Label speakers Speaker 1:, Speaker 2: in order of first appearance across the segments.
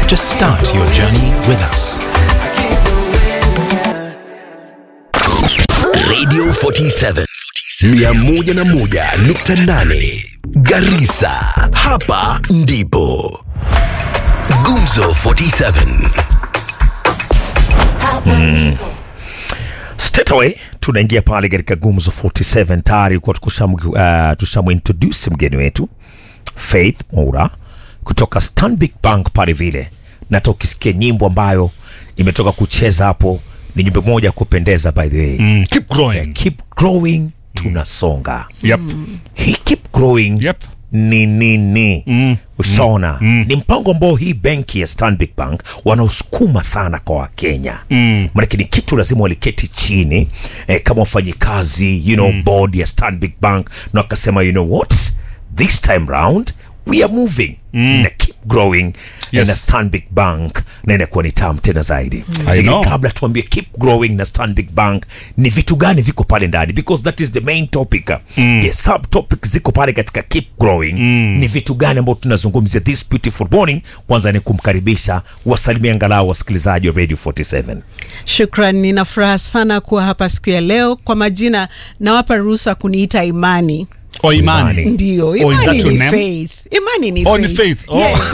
Speaker 1: Just start your journey with us.
Speaker 2: Radio 47 101.8 Garissa, hapa ndipo Gumzo 47
Speaker 3: Straight away tunaingia pale katika Gumzo 47 tayari kwa tushamu uh, tushamu introduce mgeni wetu Faith Moura kutoka Stanbic Bank pale vile, na hata ukisikia nyimbo ambayo imetoka kucheza hapo ni nyimbo moja ya kupendeza by the way
Speaker 4: Mm, keep growing.
Speaker 3: keep growing tunasonga
Speaker 4: Yep.
Speaker 3: hii keep growing
Speaker 4: Yep.
Speaker 3: ni nini mm. ushaona mm. ni mpango ambao hii benki ya Stanbic Bank wanaosukuma sana kwa Wakenya mm. manake ni kitu lazima waliketi chini eh, kama wafanyikazi you know, mm. board ya Stanbic Bank na wakasema you know what this time round we are moving mm. na keep growing
Speaker 4: Yes.
Speaker 3: na Stanbic Bank na inakuwa ni tamu tena zaidi
Speaker 4: I
Speaker 3: lakini
Speaker 4: know.
Speaker 3: kabla tuambie keep growing na Stanbic Bank ni vitu gani viko pale ndani because that is the main topic mm. yes, sub topic ziko pale katika keep growing mm. ni vitu gani ambao tunazungumzia this beautiful morning kwanza ni kumkaribisha wasalimia angalau wasikilizaji wa radio 47
Speaker 5: Shukran, nina furaha sana kuwa hapa siku ya leo. Kwa majina nawapa ruhusa kuniita Imani.
Speaker 4: Oh, imani.
Speaker 3: Imani.
Speaker 5: Ndio,
Speaker 4: Oh, is that
Speaker 5: Imani
Speaker 4: your
Speaker 5: ni
Speaker 4: name?
Speaker 5: faith. Imani ni
Speaker 4: Oh, ni
Speaker 5: faith.
Speaker 4: faith. Oh.
Speaker 5: Yes.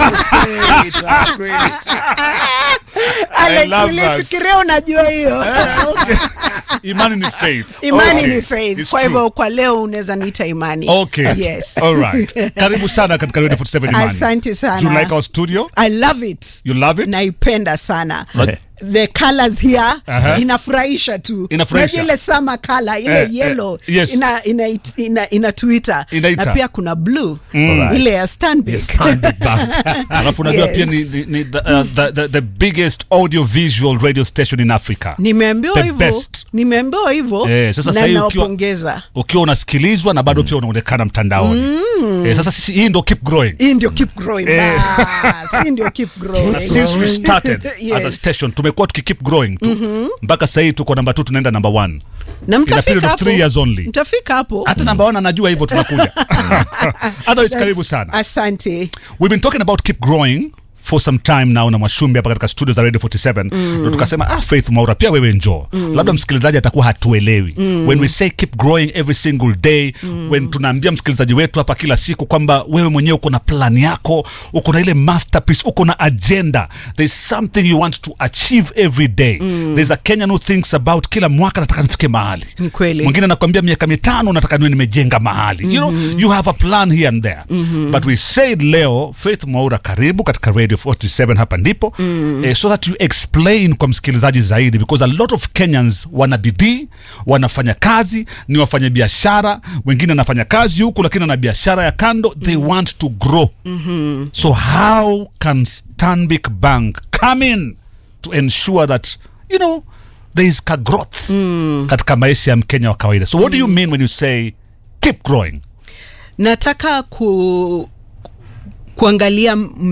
Speaker 5: Alex,
Speaker 4: love that.
Speaker 5: nilifikiria unajua hiyo.
Speaker 4: Imani ni faith.
Speaker 5: Imani
Speaker 4: Okay.
Speaker 5: ni faith.
Speaker 4: It's
Speaker 5: Kwa
Speaker 4: true.
Speaker 5: hivyo kwa leo unaweza niita Imani.
Speaker 4: Okay.
Speaker 5: Yes.
Speaker 4: All right. Karibu sana katika Radio 47 Imani.
Speaker 5: Asante sana.
Speaker 4: Do you like our studio?
Speaker 5: I love it.
Speaker 4: You love it?
Speaker 5: naipenda sana
Speaker 3: Right.
Speaker 5: the colors here
Speaker 4: Aha.
Speaker 5: inafurahisha tu
Speaker 4: Inafurahisha.
Speaker 5: Unajua ile summer color ile
Speaker 4: Eh, eh,
Speaker 5: yellow
Speaker 4: yes.
Speaker 5: ina, ina, ina, ina twitter
Speaker 4: Inaita.
Speaker 5: na pia kuna blue
Speaker 3: Alright.
Speaker 5: ile ya Stanbic.
Speaker 3: Yes, Stanbic Bank
Speaker 4: Alafu unajua
Speaker 5: Yes.
Speaker 4: pia ni, ni, ni the, uh, the, the, the biggest audio visual radio station in Africa.
Speaker 5: nimeambiwa
Speaker 4: The
Speaker 5: hivyo
Speaker 4: best.
Speaker 5: nimeambiwa hivyo
Speaker 4: Eh, sasa
Speaker 5: na
Speaker 4: sahii ukiwa-
Speaker 5: nawapongeza
Speaker 4: Ukiwa unasikilizwa na bado pia unaonekana mtandaoni. Eh, sasa sisi hii ndo keep growing.
Speaker 5: hii ndio keep growing Bas, hii ndio keep
Speaker 4: Na
Speaker 5: growing
Speaker 4: since we started
Speaker 5: Yes.
Speaker 4: as a station tumekuwa tukikeep growing tu mpaka sahii tuko namba 2 tunaenda namba 1
Speaker 5: na
Speaker 4: in a period
Speaker 5: mtafika
Speaker 4: of
Speaker 5: hapo
Speaker 4: three years only.
Speaker 5: mtafika hapo
Speaker 4: hata namba 1 anajua hivyo tunakuja otherwise
Speaker 5: That's-
Speaker 4: karibu sana
Speaker 5: asante
Speaker 4: we've been talking about keep growing for some time now na mwashumbi hapa katika studio za radio 47 ndo tukasema ah, faith maura pia wewe njoo labda msikilizaji atakuwa hatuelewi when we say keep growing every single day when tunaambia msikilizaji wetu hapa kila siku kwamba wewe mwenyewe uko na plan yako uko na ile masterpiece uko na agenda there's something you want to achieve every day there's a kenyan who thinks about kila mwaka nataka nifike mahali
Speaker 5: Ni kweli.
Speaker 4: mwingine anakwambia miaka mitano nataka niwe nimejenga mahali you know you have a plan here and there but we said leo faith mwaura karibu katika radio 47 hapa ndipo eh, so that you explain kwa msikilizaji zaidi because a lot of kenyans wana bidii wanafanya kazi ni wafanya biashara wengine wanafanya kazi huku lakini wana biashara ya kando they want to grow so how can stanbic bank come in to ensure that you know there is ka growth katika maisha ya mkenya wa kawaida so what do you mean when you say keep growing
Speaker 5: nataka ku kuangalia